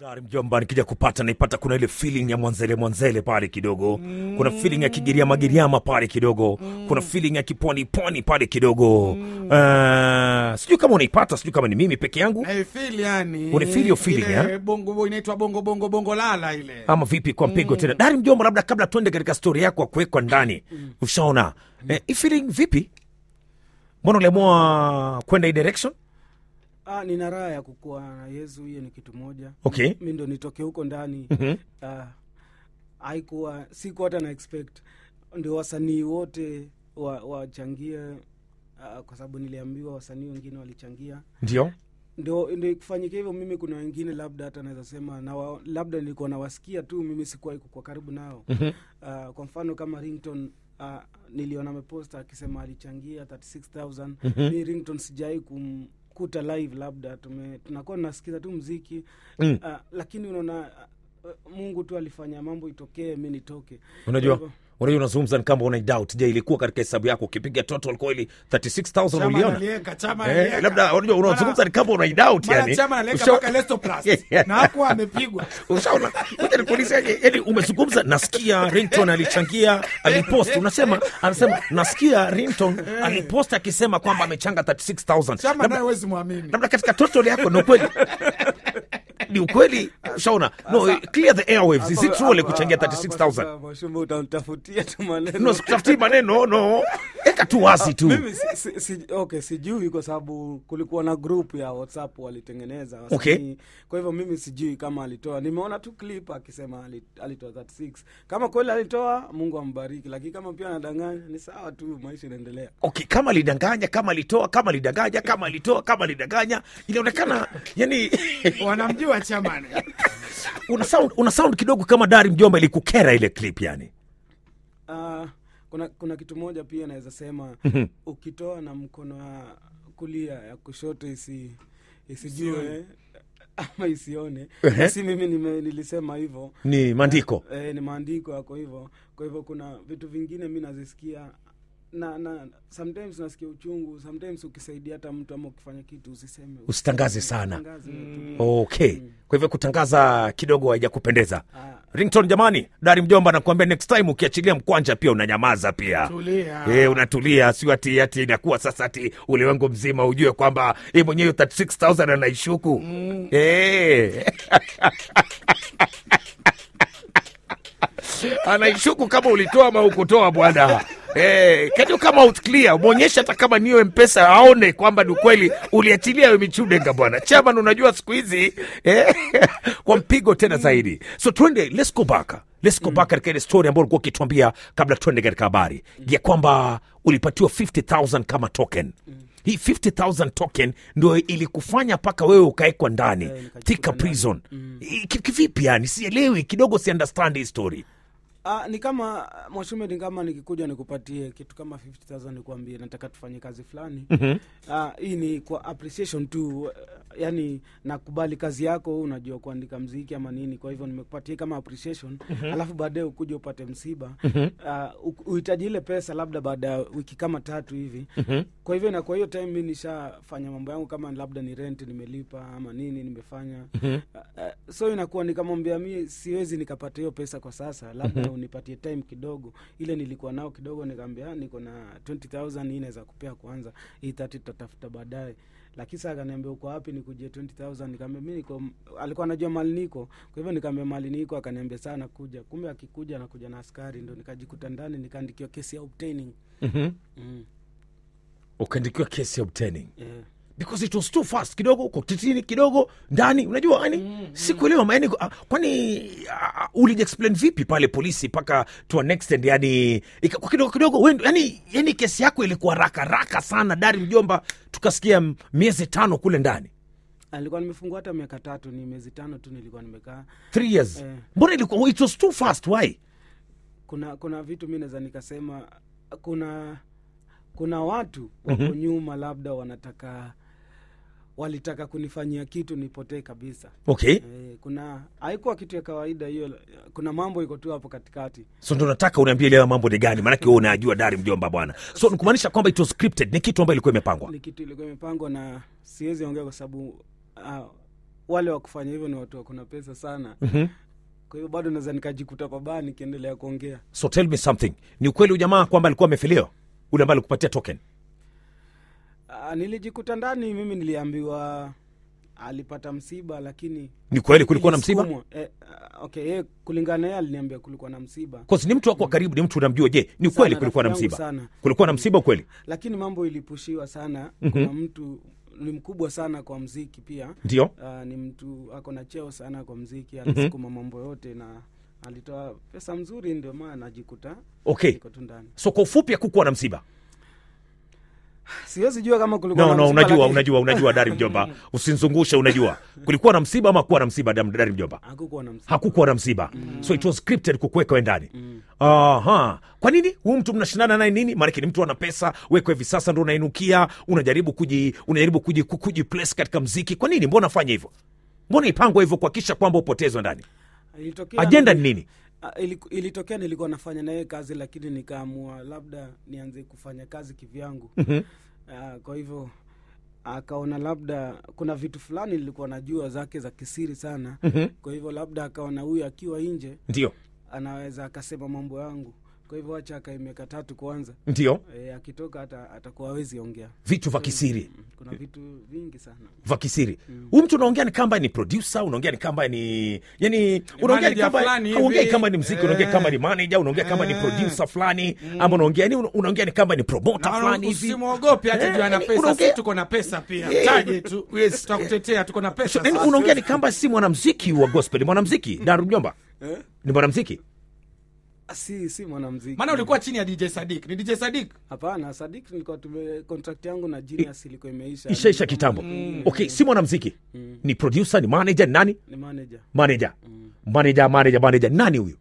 Dari mjomba, nikija kupata naipata, kuna ile feeling ya mwanzele mwanzele pale kidogo, kuna feeling ya kigiriama giriama pale kidogo, kuna feeling ya kipwani pwani pale kidogo. Uh, sijui kama unaipata, sijui kama ni mimi peke yangu naifil yani Unafeel hiyo feeling, Ile eh? bongo inaitwa bongo bongo bongo lala ile ama vipi kwa mpigo tena. Dari mjomba, labda kabla tuende katika stori yako ya kuwekwa ndani, ushaona eh, hii feeling vipi? Mbona uliamua kwenda hii direction? Ah, nina raha ya kukuwa na Yesu, hiyo ni kitu moja. Okay. Mi ndo nitoke huko ndani Mhm. ah, haikuwa sikuwa hata na expect ndio wasanii wote wa- wachangie ah, kwa sababu niliambiwa wasanii wengine walichangia Ndio ndio ndio kufanyika hivyo. Mimi kuna wengine labda hata naweza sema na wa, labda nilikuwa nawasikia tu, mimi sikuwahi kukuwa karibu nao Mhm. Ah, kwa mfano kama Rington uh, niliona ameposta akisema alichangia 36000 Mhm. mi Rington sijai kumkuta live, labda tume tunakuwa tunasikiza tu mziki Mm. uh, lakini unaona uh, Mungu tu alifanya mambo itokee, mi nitoke. Unajua, Kwa hivyo, unajua unazungumza ni kama una doubt. Je, ilikuwa katika hesabu yako ukipiga total kweli 36000 chama uliona? nalieka chama Eh, nalieka. labda unajua unazungumza ni kama una doubt Mara yani. chama nalieka Usha- mpaka Lestoplast. na hakuwa amepigwa Ushaona? Ngoja nikuulize, yani yani umezungumza nasikia Rington alichangia alipost unasema anasema nasikia Rington alipost akisema kwamba amechanga 36000. chama Labda naye wezi mwamini labda katika total yako ni ukweli ni ukweli ushaona no clear the airwaves is it true alikuchangia hapa- hapa 36000 sasa, Mwashumba, utanitafutia tu maneno no sikutafutii maneno no eka tu wazi tu mimi si, si, si, okay, sijui kwa sababu kulikuwa na group ya whatsapp walitengeneza wasanii. Okay. kwa hivyo mimi sijui kama alitoa nimeona tu clip akisema ali- alitoa 36 kama kweli alitoa mungu ambariki lakini kama pia anadanganya ni sawa tu maisha inaendelea okay kama alidanganya kama alitoa kama alidanganya kama alitoa kama alidanganya inaonekana yani wanamjua chamani una sound, una sound kidogo kama dari mjomba ilikukera ile clip yani uh, kuna kuna kitu moja pia naweza sema ukitoa na mkono wa kulia ya kushoto isi isijue ama isione Ehe. si mimi nime, nilisema hivyo ni maandiko e, ni maandiko yako hivyo kwa hivyo kuna vitu vingine mi nazisikia na na sometimes nasikia uchungu sometimes ukisaidia hata mtu ama ukifanya kitu usiseme usitangaze sana Usitangaze tu. okay kwa hivyo kutangaza kidogo haijakupendeza Ah, rington jamani dari mjomba nakuambia next time ukiachilia mkwanja pia unanyamaza pia tulia Eh, unatulia sio ati ati inakuwa sasa ati ulimwengu mzima ujue kwamba yeye mwenyewe 36000 anaishuku mm. anaishuku kama ulitoa ama ukutoa bwana Eh, can you come out clear mwonyeshe hata kama niyo mpesa aone kwamba ni ukweli uliachilia yo michudenga bwana chairman unajua siku hizi eh, kwa mpigo tena zaidi so twende let's go back let's go back katika ile story ambayo ulikuwa ukituambia kabla twende katika habari ya kwamba ulipatiwa 50000 kama token hii 50000 token ndio ilikufanya mpaka wewe ukawekwa ndani Eh, nikajikuta thika ndani. prison I- ki- kivipi yani sielewi kidogo si understand hii story Ah, ni kama mwashume ni kama nikikuja nikupatie kitu kama 50000 nikuambie nataka tufanye kazi fulani mm-hmm. ah, hii ni kwa appreciation tu eh, yani nakubali kazi yako unajua kuandika mziki ama nini kwa hivyo nimekupatia kama appreciation mm-hmm. alafu baadaye ukuja upate msiba mm-hmm. uh, uhitaji ile pesa labda baada ya wiki kama tatu hivi mm-hmm. kwa hivyo na kwa hiyo time mi nishafanya mambo yangu kama labda ni rent nimelipa ama nini nimefanya mm-hmm. uh, so inakuwa nikamwambia mi siwezi nikapata hiyo pesa kwa sasa labda mm-hmm. unipatie time kidogo ile nilikuwa nao kidogo nikaambia niko na 20000 hii naweza kupea kwanza hii 30 tutatafuta baadaye lakini saa akaniambia uko wapi nikujie 20000 nikaambia mi niko alikuwa anajua mali niko kwa hivyo nikaambia mali niko akaniambia saa nakuja kumbe akikuja nakuja na askari ndo nikajikuta ndani nikaandikiwa kesi ya obtaining mm-hmm. mm, ukaandikiwa kesi ya obtaining yeah. because it was too fast kidogo uko titini kidogo ndani unajua yani mm, sikuelewa maani uh, kwani uh, ulijiexplain vipi pale polisi mpaka to an extent yani ika- kwa kidogo kidogo wendo, yani, yani kesi yako ilikuwa raka raka sana dari mjomba tukasikia m- miezi tano kule ndani alikuwa nimefungua hata miaka tatu ni miezi tano tu nilikuwa nimekaa three years Eh. mbona ilikuwa it was too fast why kuna kuna vitu mi naweza nikasema kuna kuna watu wako mm-hmm. nyuma labda wanataka walitaka kunifanyia kitu nipotee kabisa okay e, kuna haikuwa kitu ya kawaida hiyo kuna mambo iko tu hapo katikati so ndo nataka uniambie leo mambo ni gani maanake wewe unajua dari mjomba bwana so nikumaanisha kwamba it was scripted ni kitu ambayo ilikuwa imepangwa ni kitu ilikuwa imepangwa na siwezi ongea kwa sababu uh, wale wa kufanya hivyo ni watu wakuna pesa sana Mhm. kwa hivyo bado naweza nikajikuta pabaya nikiendelea kuongea so tell me something ni ukweli ujamaa kwamba alikuwa amefiliwa ule ambaye alikupatia token Ah, nilijikuta ndani mimi niliambiwa alipata msiba lakini ni kweli kulikuwa na msiba ilisukumwa. eh, ah, okay yeye kulingana na yeye aliniambia kulikuwa na msiba Cause ni mtu wako wa karibu ni mtu unamjua je ni kweli Sana, kulikuwa na rafiki msiba yangu sana. kulikuwa na msiba ukweli lakini mambo ilipushiwa sana Mhm. kuna mtu ni mkubwa sana kwa mziki pia ndio uh, ni mtu ako na cheo sana kwa mziki alisukuma mambo yote na alitoa pesa mzuri ndio maana najikuta okay niko tu ndani so kwa ufupi hakukuwa na msiba siwezi jua kama kulikuwa no na no msiba, unajua lakini unajua unajua dari mjomba usinzungushe unajua kulikuwa na msiba ama kuwa na msiba Dam- dari mjomba hakukuwa na msiba hakukuwa na msiba so it was scripted kukuweka we ndani aha kwa nini huu mtu mnashindana naye nini maanake ni mtu ana pesa weko hivi sasa ndo unainukia unajaribu kuji unajaribu kuji, ku- kuji place katika mziki kwa nini mbona fanya hivyo mbona ipangwa hivyo kuhakikisha kwamba upotezwe ndani Ilitokea ajenda nili- ni nini Ah, iliku- ilitokea nilikuwa nafanya naye kazi lakini nikaamua labda nianze kufanya kazi kivyangu Mhm. Ah, kwa hivyo akaona labda kuna vitu fulani nilikuwa najua zake za kisiri sana Mhm. kwa hivyo labda akaona huyu akiwa nje ndio anaweza akasema mambo yangu kwa hivyo wacha akae miaka tatu kwanza ndio e, akitoka hata atakuwa hawezi ongea vitu vya kisiri Mm, kuna vitu vingi sana vya kisiri huu mtu unaongea ni kamba ni producer unaongea ni kamba ni yani unaongea ni manager kamba fulani hivi. unaongea kama ni mziki unaongea Eh. kama ni manager unaongea kama ni Eh. producer fulani ama unaongea ni unaongea ni kama ni promoter fulani hivi usimwogope hata Eh, juu ana yani pesa unaongea- si tuko na pesa pia Eh, taje tu yes. tutakutetea tuko na pesa yani sasa. unaongea ni kamba si mwanamziki wa gospel ni mwanamziki daru mjomba eh? ni mwanamziki si si mwanamziki maana ulikuwa chini ya dj sadik ni dj sadik hapana sadik nilikuwa tume contract yangu na Genius ilikuwa imeisha ishaisha kitambo okay si mwanamziki ni producer ni manager ni nani ni manager manager manager manager manager nani huyu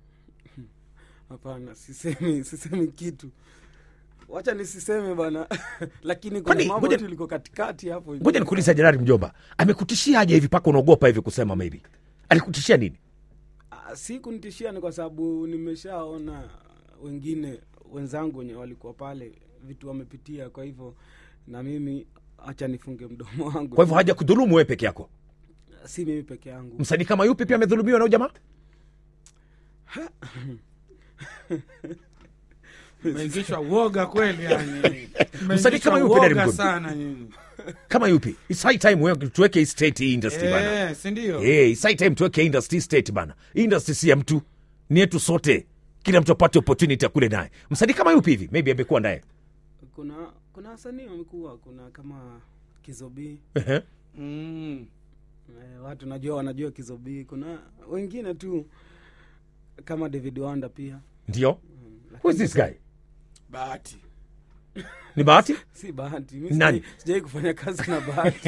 hapana sisemi sisemi kitu wacha nisiseme bana lakini Kwani, kuna mambo ngoja- tu liko katikati hapo ngoja nikuuliza jenerali mjomba amekutishia aje hivi mpaka unaogopa hivi kusema maybe alikutishia nini Ah, si kunitishia ni kwa sababu nimeshaona wengine wenzangu wenye walikuwa pale vitu wamepitia kwa hivyo na mimi hacha nifunge mdomo wangu kwa hivyo haja kudhulumu wewe peke yako si mimi peke yangu msanii kama yupi pia amedhulumiwa na huyu jamaa meingishwa uoga kweli yani Msanii kama Mmeingishwa yupi Daddy uoga Mgondo? sana nyinyi kama yupi It's high time wewe tuweke hii state hii industry bana Eh, si ndio Eh, it's high time tuweke industry state bana Hii industry si ya mtu ni yetu sote kila mtu apate opportunity akule naye msanii kama yupi hivi maybe amekuwa naye kuna kuna wasanii wamekuwa kuna kama kizobii Ehe. Mm. eh, watu najua wanajua kizobii kuna wengine tu kama david wanda pia ndio Mm, who is this guy bahati ni bahati si bahati mi Nani? sijai- sijai kufanya kazi na bahati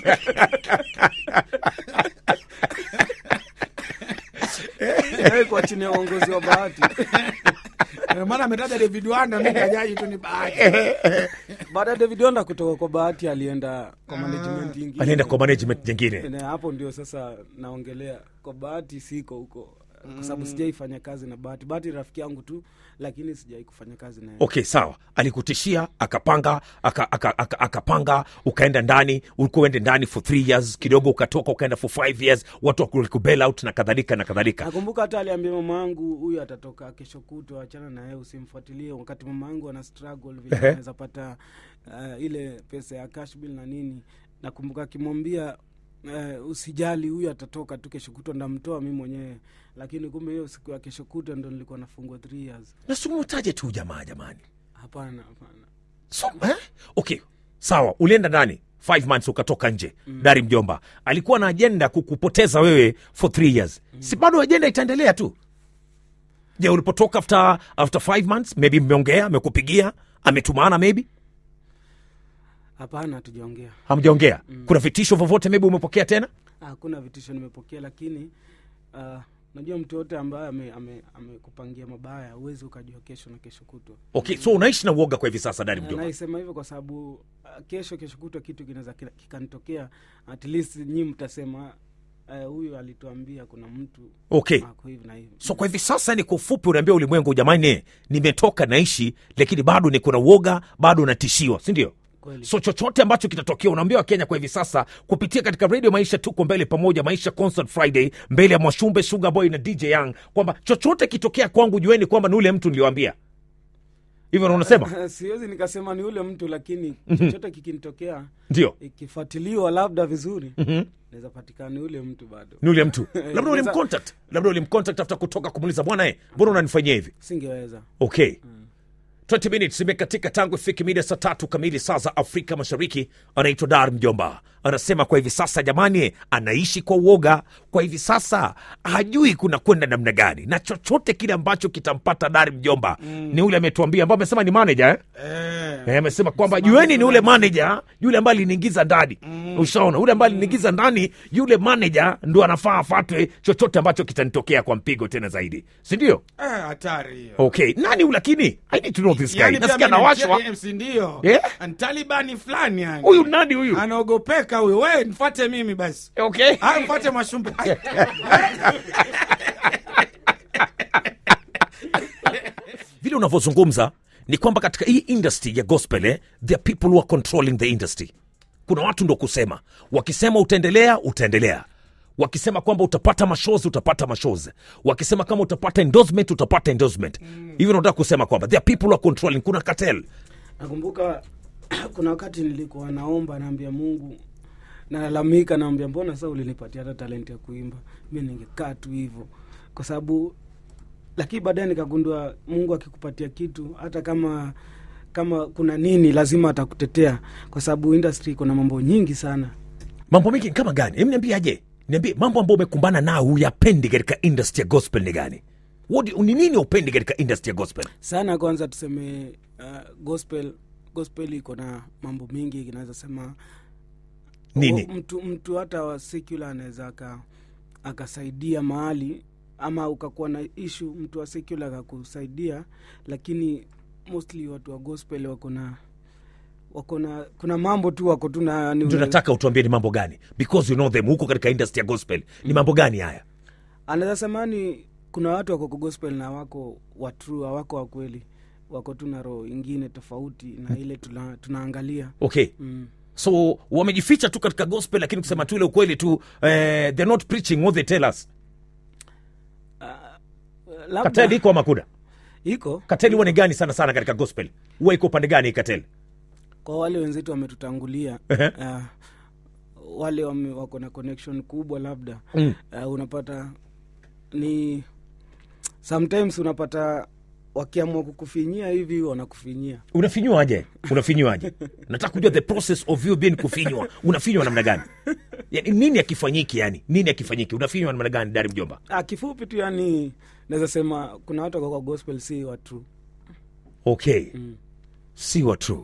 Sijai kuwa chini ya uongozi wa bahati Eh, maana ametaja david wanda mi kajaji tu ni bahati baada ya david wanda kutoka kwa bahati alienda kwa management ingine alienda kwa management nyingine Na hapo ndio sasa naongelea kwa bahati siko huko kwa sababu sijaifanya kazi na bahati bahati rafiki yangu tu lakini sijai kufanya kazi naye okay sawa alikutishia akapanga aka, aka, aka, akapanga ukaenda ndani ulikuwa uende ndani for three years kidogo ukatoka ukaenda for five years watu wakubail out na kadhalika na kadhalika nakumbuka hata aliambia mama yangu huyu atatoka kesho kutwa achana na yeye usimfuatilie wakati mama yangu ana struggle vile Ehe. anaweza pata uh, ile pesa ya cash bill na nini nakumbuka akimwambia uh, usijali huyu atatoka tu kesho kutwa ndamtoa mi mwenyewe lakini kumbe hiyo siku ya kesho kutwa ndo nilikuwa nafungwa three years nasumutaje tu jamaa jamani hapana hapana so, eh? okay sawa ulienda ndani five months ukatoka nje mm. dari mjomba alikuwa na ajenda kukupoteza wewe for three years mm. si bado ajenda itaendelea tu je ulipotoka after, after five months maybe mmeongea amekupigia ametumana maybe hapana hatujaongea hamjaongea mm. kuna vitisho vyovyote maybe umepokea tena hakuna vitisho nimepokea lakini uh, najua mtu yote ambaye amekupangia ame, amekupangia mabaya huwezi ukajua kesho na kesho kutwa okay so unaishi na uoga kwa hivi sasa dari mjomba naisema hivyo kwa sababu uh, kesho kesho kutwa kitu kinaweza kina- kikanitokea at least nyi mtasema eh, huyu alituambia kuna mtu okay ako hivi na hivi so kwa hivi sasa ni kwa ufupi unaambia ulimwengu jamani nimetoka naishi lakini bado niko na uoga bado natishiwa sindio Kweli. so chochote ambacho kitatokea unaambia wakenya kwa hivi sasa kupitia katika radio maisha tuko mbele pamoja maisha concert friday mbele ya mwashumbe sugar boy na dj young kwamba chochote kitokea kwangu jueni kwamba ni ule mtu niliwambia hivyo ndo unasema siwezi nikasema ni ule mtu lakini chochote kikinitokea ndio ikifuatiliwa labda vizuri naweza patikana ni ule mtu bado ni ule mtu labda Sasa- ulimcontact labda ulimcontact after kutoka kumuliza bwana e mbona unanifanyia hivi singeweza okay 20 minutes imekatika tangu ifike mida saa tatu kamili saa za afrika mashariki anaitwa dar mjomba anasema kwa hivi sasa jamani anaishi kwa uoga kwa hivi sasa hajui kuna kwenda namna gani na chochote kile ambacho kitampata dar mjomba mm. ni ule ametuambia ambao amesema ni manager eh? Eh. Eh, amesema kwamba jueni ni ule manager yule ambaye aliniingiza ndani mm. ushaona yule ambaye aliniingiza ndani yule manager ndo anafaa afatwe chochote ambacho kitanitokea kwa mpigo tena zaidi sindio Eh, hatari hiyo okay nani huyu lakini i need to know this guy Yaani pia nasikia mimi nawashwa ni MC ndio Eh? Ni talibani fulani yani huyu nani huyu anaogopeka huyu we mfate mimi basi okay Ah, mfate mashumbe Ai, vile unavyozungumza ni kwamba katika hii industry ya gospel eh, there are people who are controlling the industry kuna watu ndo kusema wakisema utaendelea utaendelea wakisema kwamba utapata mashozi utapata mashozi wakisema kama utapata endorsement utapata endorsement hivyo nataka kusema kwamba there are people who are controlling kuna cartel nakumbuka kuna wakati nilikuwa naomba naambia mungu nalalamika naambia mbona saa ulinipatia hata talenti ya kuimba mi ningekaa tu hivyo kwa sababu lakini baadaye nikagundua mungu akikupatia kitu hata kama kama kuna nini lazima atakutetea kwa sababu industry kuna mambo nyingi sana mambo mengi kama gani Hem, niambie aje niambie mambo ambayo umekumbana nao huyapendi katika industry ya gospel ni gani What do- ni nini upendi katika industry ya gospel sana kwanza tuseme uh, gospel gospel iko na mambo mengi inaweza sema nini O, mtu, mtu hata wa secular anaweza aka- akasaidia mahali ama ukakuwa na ishu mtu wa secular akakusaidia lakini mostly watu wa gospel wako na wako na kuna mambo tu wako tu na ni- ndio nataka utuambie ni mambo gani because you know them huko katika industry ya gospel ni mambo gani haya anaweza sema ni kuna watu wako kwa gospel na wako wa true hawako wa kweli wako tu na roho ingine tofauti na ile tuna, tunaangalia okay mm. so wamejificha tu katika gospel lakini kusema tu ile ukweli tu eh, they're not preaching what they tell us labda kateli iko ama kuna iko kateli huwa ni gani sana sana katika gospel huwa iko upande gani hii kateli kwa wale wenzetu wametutangulia Ehe. uh, wale wame, wako na connection kubwa labda Mm. uh, unapata ni sometimes unapata wakiamua kukufinyia hivi wanakufinyia unafinywaje unafinywaje nataka kujua the process of you being kufinywa unafinywa namna gani yani, nini akifanyiki yani nini akifanyiki unafinywa namna gani dari mjomba ah, kifupi tu yani naweza sema kuna watu wako kwa gospel si watu okay si wa true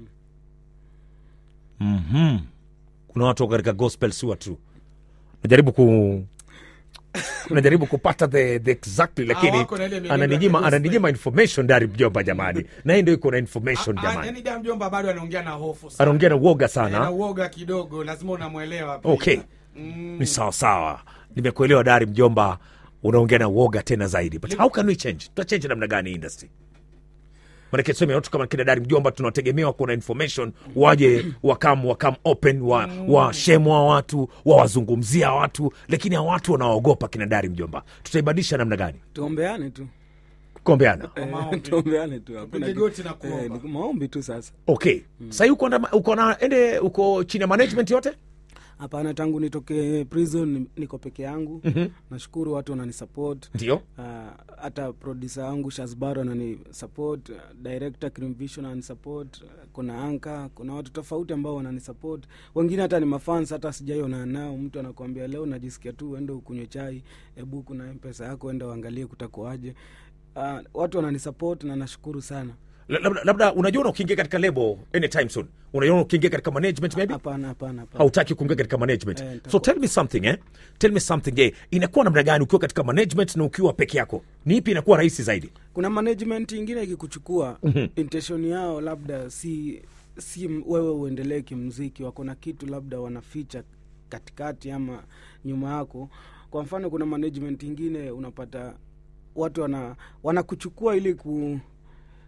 mm-hmm. kuna watu wako katika gospel si wa true najaribu ku najaribu kupata the, the exactly lakini wako na ile mienendo ya ananinyima gospel. ananinyima information dari mjomba jamani na hii ndio iko na information Ah, jamani yaani da mjomba bado anaongea na hofu sana. anaongea na uoga na sana uoga kidogo lazima unamwelewa pia. okay Mm. ni sawa sawa nimekuelewa dari mjomba unaongea na uoga tena zaidi but how can we change tutachange namna gani industry manake tuseme watu kama kina dari mjomba tunategemewa kuna information waje wakam wakam open wa, washemwa watu wawazungumzia watu lakini hawa watu wanaogopa kina dari mjomba tutaibadilisha namna gani tuombeane tu kuombeana Kwa maombi. tuombeane tu hakuna Upige ki- goti na kuomba. eh, ni maombi tu sasa okay sahii uko na uko na ende uko chini ya management yote hapana tangu nitoke prison ni- niko peke yangu mm-hmm. nashukuru watu wananisupport ndio Ah, hata produsa wangu shasbaro anani support uh, director Cream Vision anani support uh, kuna anka kuna watu tofauti ambao wanani support wengine hata ni mafans hata sijaiona nao mtu anakuambia leo najisikia tu uende ukunywe chai hebu kuna mpesa yako enda uangalie kutakuaje uh, watu wanani support na nashukuru sana La- labda, labda unajiona ukiingia katika lebo anytime soon unajiona ukiingia katika management maybe hapana hapana hapana hautaki kuingia katika management Eh, so nitakuwa- tell me something eh? tell me something eh? inakuwa namna gani ukiwa katika management na ukiwa peke yako ni ipi inakuwa rahisi zaidi kuna management ingine ikikuchukua mm-hmm. intention yao labda si si m- wewe uendelee kimziki wako na kitu labda wanaficha katikati ama nyuma yako kwa mfano kuna management ingine unapata watu wana wanakuchukua ili ku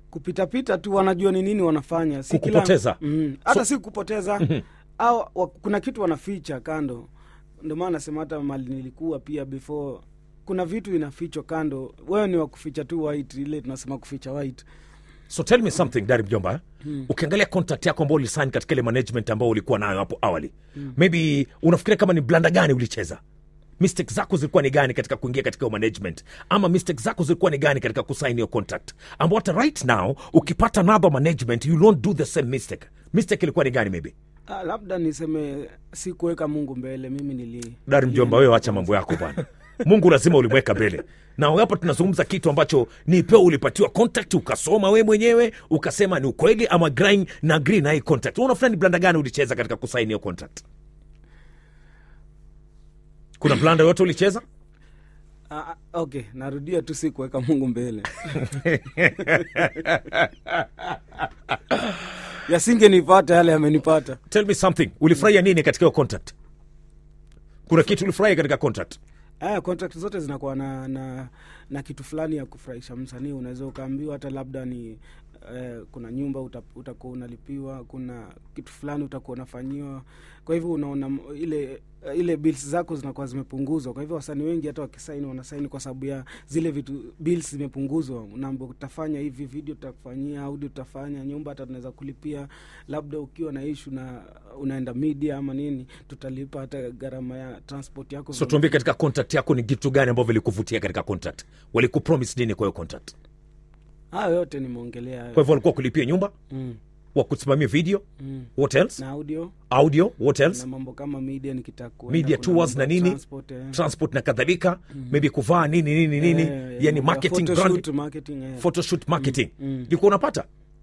kupitapita tu wanajua ni nini wanafanya si kila- Kukupoteza. mm, hata si kupoteza au wa, kuna kitu wanaficha kando ndio maana nasema hata mali nilikuwa pia before kuna vitu inafichwa kando wewe ni wa kuficha tu white ile tunasema kuficha white so tell me something dari mjomba eh? ukiangalia contact yako ambao ulisign katika ile management ambao ulikuwa nayo hapo awali maybe unafikiria kama ni blanda gani ulicheza mistake zako zilikuwa ni gani katika kuingia katika hiyo management ama mistake zako zilikuwa ni gani katika kusign hiyo contract ambao hata right now ukipata another management you don't do the same mistake mistake ilikuwa ni gani maybe ah, labda niseme si kuweka mungu mbele mimi nili dari mjomba wewe acha mambo yako bwana mungu lazima ulimweka mbele na hapa tunazungumza kitu ambacho ni peo ulipatiwa contact ukasoma we mwenyewe ukasema ni ukweli ama grind na agree na hii contract Wewe unafikiri ni blanda gani ulicheza katika kusaini hiyo contract kuna blanda yote ulicheza ah, ah, okay narudia tu si kuweka mungu mbele yasingenipata yale yamenipata tell me something ulifurahia nini katika hiyo contract kuna kitu ulifurahia katika contract aya contract zote zinakuwa na, na na kitu fulani ya kufurahisha msanii unaweza ukaambiwa hata labda ni eh, kuna nyumba uta, utakuwa unalipiwa kuna kitu fulani utakuwa unafanyiwa kwa hivyo unaona m- ile ile bills zako zinakuwa zimepunguzwa kwa hivyo wasanii wengi hata wakisaini wanasaini kwa sababu ya zile vitu bills zimepunguzwa unaambia utafanya hivi video tutakufanyia audio tutafanya nyumba hata tunaweza kulipia labda ukiwa na ishu na unaenda media ama nini tutalipa hata gharama ya transport yako so tuambie katika contract yako ni vitu gani ambavyo vilikuvutia katika contract walikupromise nini kwa hiyo contract hayo yote nimeongelea hayo. kwa hivyo walikuwa kulipia nyumba mm, wakusimamia video mm. what else na audio audio what else na mambo kama media nikitaka kuenda, media kuna tours mambo na ya nini transport, eh. transport na kadhalika maybe kuvaa nini nini nini Eh, eh, yani mambo ya marketing photoshoot, brand marketing, eh. photoshoot marketing mm. ilikuwa unapata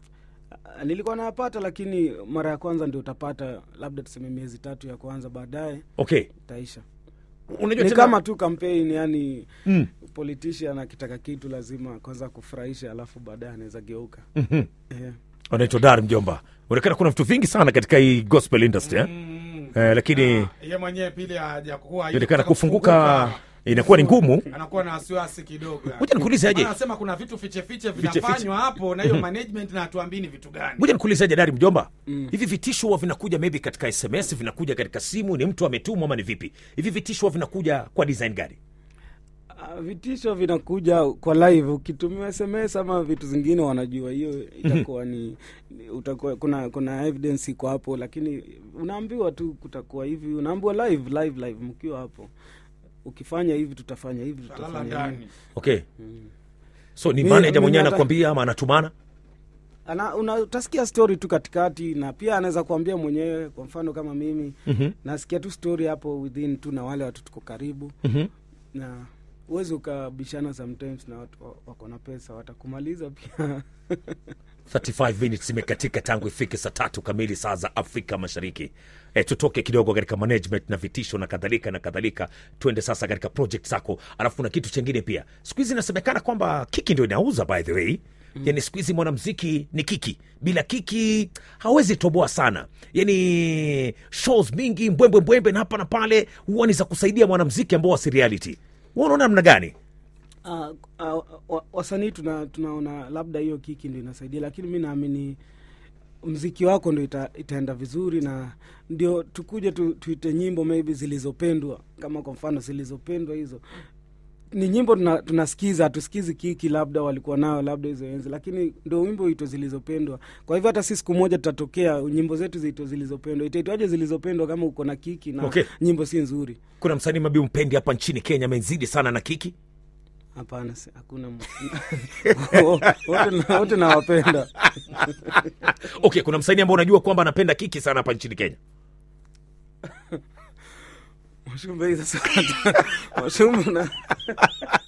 Ah, nilikuwa nayapata lakini mara ya kwanza ndio utapata labda tuseme miezi tatu ya kwanza baadaye okay itaisha unajua ni tena kama tu campaign yani Mm. politician akitaka kitu lazima kwanza kufurahisha alafu baadaye anaweza geuka Mhm. eh. anaitwa dar mjomba unaonekana kuna vitu vingi sana katika hii gospel industry eh? Eh, lakini ye mwenyewe pili hajakuwa inaonekana kufunguka inakuwa ni ngumu anakuwa na wasiwasi kidogo Ngoja nikuulize aje. Maana anasema kuna vitu fiche fiche Fiche vinafanywa hapo na hiyo management na hatuambii ni vitu gani ngoja nikuulize aje dari mjomba hivi vitisho huwa vinakuja maybe katika sms vinakuja katika simu ni mtu ametumwa ama ni vipi hivi vitisho huwa vinakuja kwa design gani Ah, vitisho vinakuja kwa live ukitumiwa sms ama vitu zingine wanajua hiyo itakuwa ni ni- utakuwa kuna kuna evidence iko hapo lakini unaambiwa tu kutakuwa hivi unaambiwa live live live mkiwa hapo ukifanya hivi tutafanya hivi talala tutafanya hivi ndani okay so ni Mi- manager mimi mwenyewe hata- anakwambia ama anatumana Ana, una, utasikia story tu katikati na pia anaweza kuambia mwenyewe kwa mfano kama mimi Mhm. nasikia tu story hapo within tu na wale watu tuko karibu Mhm. na uwezi ukabishana sometimes na watu wa- wako na pesa watakumaliza pia 35 minutes imekatika tangu ifike saa tatu kamili saa za afrika mashariki e, tutoke kidogo katika management na vitisho na kadhalika na kadhalika tuende sasa katika project zako alafu kuna kitu chengine pia siku hizi inasemekana kwamba kiki ndio inauza by the way mm. yani siku hizi mwanamziki ni kiki bila kiki hawezi toboa sana yani shows mingi mbwembwe mbwembe na hapa na pale huwa ni za kusaidia mwanamziki ambao wasi reality Wewe unaona namna gani uh, uh, wa- wasanii tuna, tunaona labda hiyo kiki ndo inasaidia lakini mi naamini mziki wako ndo ita, itaenda vizuri na ndio tukuje tu, tuite nyimbo maybe zilizopendwa kama kwa mfano zilizopendwa hizo ni nyimbo tuna- tunasikiza hatusikizi kiki labda walikuwa nayo labda hizo enzi lakini ndo wimbo ito zilizopendwa kwa hivyo hata si siku moja tutatokea nyimbo zetu zito zilizopendwa itaitwaje zilizopendwa kama uko na kiki na Okay. nyimbo si nzuri kuna msanii mabi mpendi hapa nchini kenya amezidi sana na kiki hapana si- hakuna m- wote na- wote nawapenda okay kuna msanii ambao unajua kwamba anapenda kiki sana hapa nchini kenya Mwashumbe hii sasa washumbe na